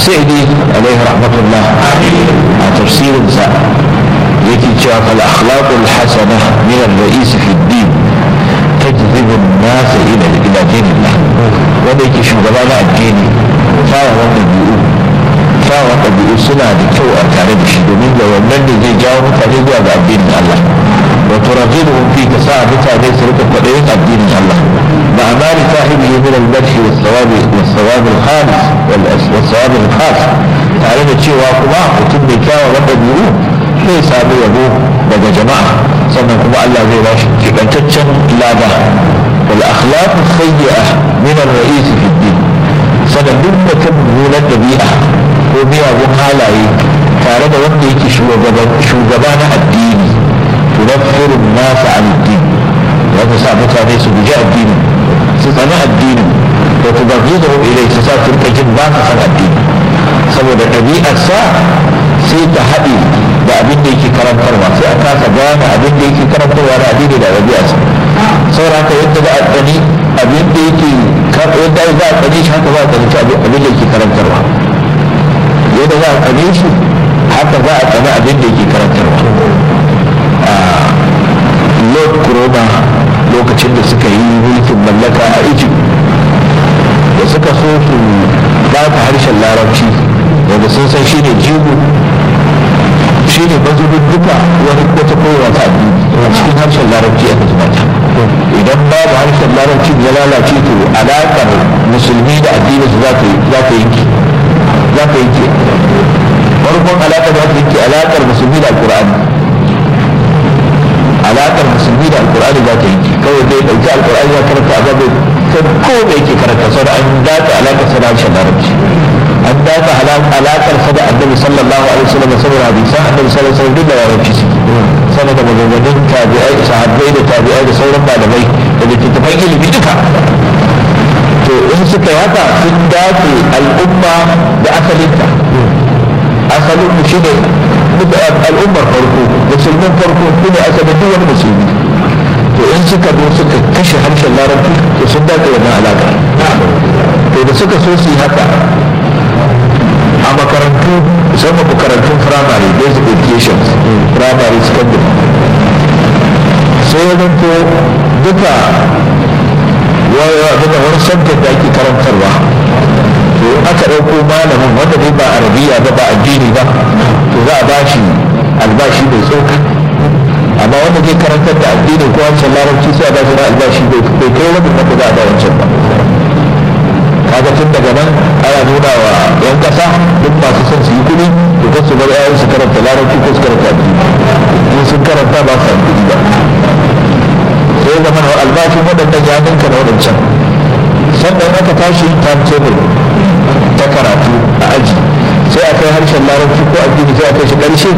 السعدي عليه رحمة الله تفسير نساء يكي شاف الأخلاق الحسنة من الرئيس في الدين تجذب الناس إلى إلى دين الله wanda yake shugaba na addini kyawawan ɗabi'u kyawawan ɗabi'u suna da kyau a tare da shi domin da wannan ne zai jawo mutane zuwa ga addinin Allah wato rajibu fi ka sa mutane su rika kwaɗayin addinin Allah ma amari sahibi min al-madhi wa thawabi wa thawab al-khalis wal thawab al-khas tare da cewa kuma mutum mai kyawawan ɗabi'u zai samu yabo daga jama'a sannan kuma Allah zai ba shi kibantaccen lada wal akhlaq sayyi'a min ar-ra'is fi ad-din sannan duk mutum mummunan ɗabi'a ko miyagun halaye tare da wanda yake shugaba na addini tunaffiru nasa an din za ta sa mutane su guji addini su tsani addini da ku gaji da wani ilai su sa su rika jin ba su san addini saboda ɗabi'arsa sai ta haɗe da abin da yake karantarwa sai a kasa gane abin da yake karantarwa da addini da ɗabi'arsa saboda haka yadda za a tsani abin da yake yadda za a tsani shi haka za a tsani abin da yake karantarwa yadda za a tsane shi haka za a tsani abin da yake karantarwa lord corona lokacin da suka yi mulkin mallaka a egypt da suka so su ba ta harshen larabci wanda sun san shi ne jigo shi ne mazubin duka wani wata kowa ta addini a cikin harshen larabci aka zuba ta idan babu harshen larabci ya lalace to alaƙar musulmi da addini su za ta yanke za ta yanke farkon alaƙar za ta yanke alaƙar musulmi da alƙur'ani alaƙar musulmi da alƙur'ani za ta yanke kawai dai ɗauki alƙur'ani ya karanta a babu kan ko da yake karanta sau da an dace alaƙar sa da harshen larabci an dace alaƙar sa da annabi sallallahu alaihi wasallam saboda hadisan annabi sallallahu alaihi wasallam duk da larabci suke sanar da maganganun tabi'ai sahabbai da tabi'ai da sauran malamai da littattafan ilimi duka to in suka yi haka sun dace al'umma da asalinta asalin mu shine al'ummar farko musulmin farko su ne asalin duk wani musulmi to in suka zo suka kashe harshen larabci to sun dace wannan alaƙa to da suka so su yi haka a makarantu musamman makarantun firamare basic education firamare secondary sai ya zanto duka wani subject da ake karantarwa to aka ɗauko malamin wanda dai ba arabiya ba ba addini ba to za a ba shi albashi mai tsoka amma wanda zai karantar da addini ko wancan larabci sai a ba shi na albashi bai kai rabin wanda za a ba wancan ba kaga tun daga nan ana nuna wa yan kasa duk masu son su yi kuɗi to kan su bar yayin su karanta larabci ko su karanta addini in sun karanta ba su kuɗi ba sai ya zama albashin waɗannan ya ninka na waɗancan sannan aka tashi timetable ta karatu a aji sai a kai harshen larabci ko addini sai a kai shi ƙarshe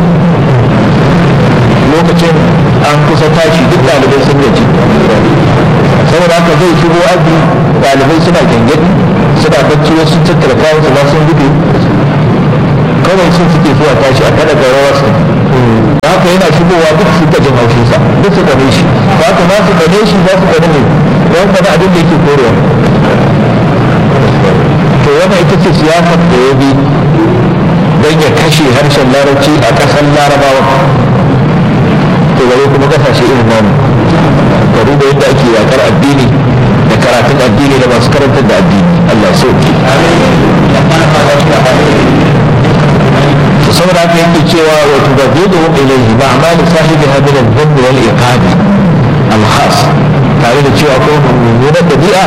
lokacin an kusa tashi duk ɗalibai sun gaji saboda haka zai shigo aji ɗalibai suna gyangyaɗi suna bacci wasu tattara kayan su ba sun gudu kawai sun suke zuwa tashi a kada gaurawa su haka yana shigowa duk su jin haushin sa duk su gane shi ba ka ma su gane shi ba su gane ne don gane abin da yake korewa to wannan ita ce siyasar da ya bi don ya kashe harshen larabci a ƙasar larabawa to gare kuma kasashe irin namu ka duba yadda ake yakar addini da karatun addini da masu karantar da addini Allah sauki saboda haka yake cewa wa tubaddidu ilayhi ma amali sahibi hadin al-dhanb wal iqab al-khas tare da cewa ko mummunar dabi'a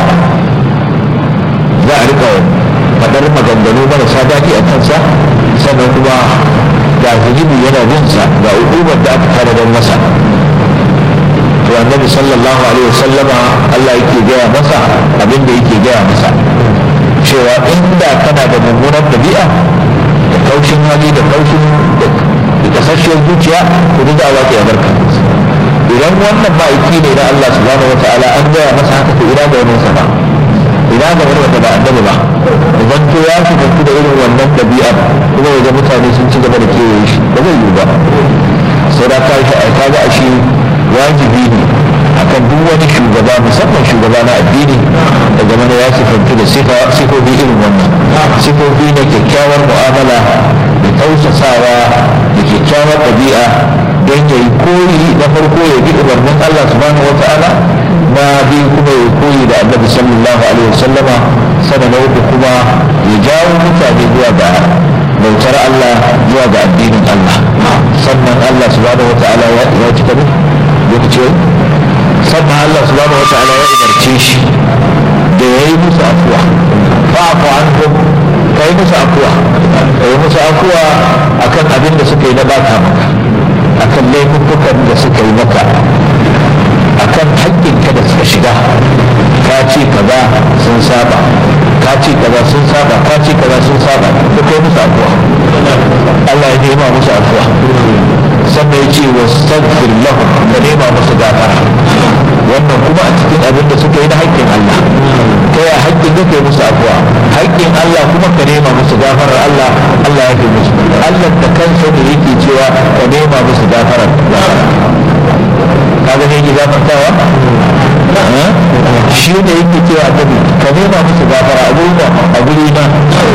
za a rika fadar maganganu marasa daɗi a kansa sannan kuma ga zunubi yana bin sa ga hukumar da aka tare don masa to annabi sallallahu alaihi wasallama Allah yake gaya masa abin da yake gaya masa cewa inda kana da mummunar dabi'a da kaushin hali da kaushin da kasashiyar zuciya to duk da Allah ya barka idan wannan ma'aiki ne na Allah subhanahu wa ta'ala an gaya masa haka to ina da wani sama ina ga wani wanda ba annabi ba idan to ya shiga da irin wannan dabi'a kuma ya ga mutane sun ci gaba da kewaye shi ba zai yi ba sai da ka shi ka ga shi wajibi ne akan duk wani shugaba musamman shugaba na addini da zama ya sifantu da sifofi irin wannan sifofi na kyakkyawar mu'amala da tausasawa da kyakkyawar ɗabi'a don ya yi koyi na farko ya bi umarnin Allah subhanahu wa ta'ala na biyu kuma ya koyi da annabi sallallahu alaihi wasallama sana na uku kuma ya jawo mutane zuwa ga bautar Allah zuwa ga addinin Allah sannan Allah subhanahu wa ta'ala ya cika ne lokaci sannan Allah subhanahu wa ta'ala ya umarce shi da ya yi musu afuwa fa'afu anhum ka yi musu afuwa ka yi musu afuwa akan abin da suka yi na baka maka akan laifukan da suka yi maka akan haƙƙinka da suka shiga ka ce kaza sun saba ka ce kaza sun saba ka ce kaza sun saba da kai musu afuwa Allah ya nema musu afuwa sannan ya ce wa staghfir lahum ka nema musu gafara wannan kuma a cikin abin da suka yi na haƙƙin Allah kai a haƙƙin da kai musu afuwa haƙƙin Allah kuma ka nema musu gafarar Allah Allah ya fi musu Allah da kansa da yake cewa ka nema musu gafarar kaga ne yake gafartawa shi ne yake cewa annabi ka nema musu gafara a guri na a guri na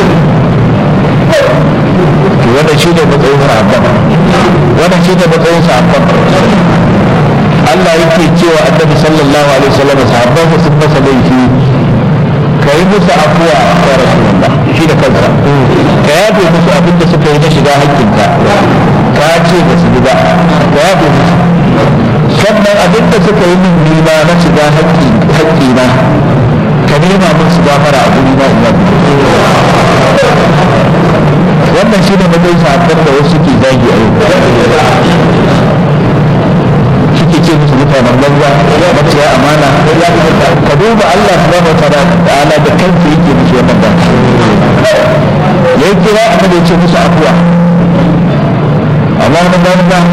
to wannan shi ne matsayin sahabban wannan shi ne matsayin sahabban Allah yake cewa annabi sallallahu alaihi wasallam sahabban mu sun masa laifi ka yi musu afuwa ya rasulullah shi da kansa ka yafe musu abin da suka yi na shiga hakkinka ka ce ba su bi ba ka yafe musu sannan abin da suka yi min nima na shiga haƙƙina ka nema musu gafara a guri na ina wannan shi ne matsayin sahabban da wasu ke zagi a yau suke ce musu mutanen banza maciya amana ka duba Allah subhanahu wa ta'ala da kansa yake musu wannan ba ya kira annabi ya ce musu afuwa amma na banza